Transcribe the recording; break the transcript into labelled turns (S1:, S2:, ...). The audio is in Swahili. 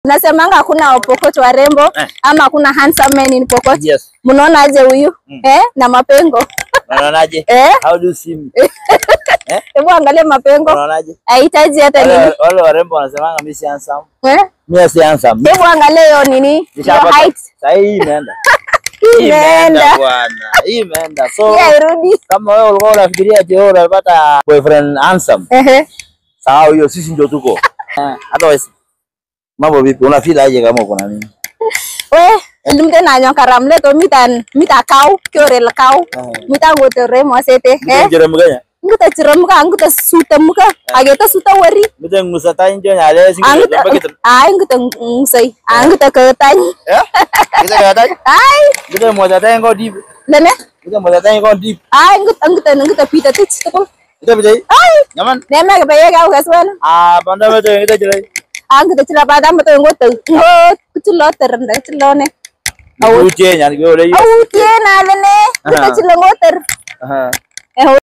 S1: Nasemanga hakuna Pokot warembo
S2: Eh.
S1: ama hakuna handsome men in Pokot.
S2: Yes.
S1: Mnaona aje huyu? Eh, na mapengo.
S2: Unaonaje?
S1: Eh,
S2: How do you see me?
S1: hebu angalia mapengo.
S2: Unaonaje?
S1: Hahitaji hata nini.
S2: Wale wale warembo wanasemanga mimi si handsome.
S1: Eh?
S2: Mimi si handsome.
S1: Hebu angalia hiyo nini? Hiyo
S2: Nishapata.
S1: height.
S2: Sasa hii imeenda. Hii
S1: Imeenda.
S2: bwana. Hii imeenda. So
S1: Pia irudi.
S2: kama wewe ulikuwa unafikiria ati wewe unapata boyfriend handsome,
S1: Ehe.
S2: sawa hiyo sisi ndio tuko. Eh, Otherwise mambo vipi? Una feel aje kama uko na nini?
S1: We, lumte na nyo karamle to mitan mita kau, kiorel kau. Mita ngotore mosete. Eh?
S2: Mimi mganya.
S1: Nguta chiramuka, nguta suta muka. Ageta suta wari.
S2: Mimi ngusata njo nyale singi.
S1: Anguta, ay, nguta ngusay. Anguta ketany.
S2: Eh? Kita kata.
S1: Ay,
S2: Kita mo tata ngo deep.
S1: lene.
S2: Kita mo tata ngo deep.
S1: Ay, nguta, nguta, nguta pita tich. Tako.
S2: Kita bijai.
S1: Ay,
S2: Nyaman.
S1: neme ke baye kau kaswana.
S2: Ah, banda beto kita jelai.
S1: Anguta chila pada mato ngoto. Ngot, kuchulo terenda, kuchulo ne.
S2: Uche nyani go le.
S1: Au, tiena lene. Nguta
S2: Aha.
S1: chila ngoter.
S2: Aha.
S1: Eh,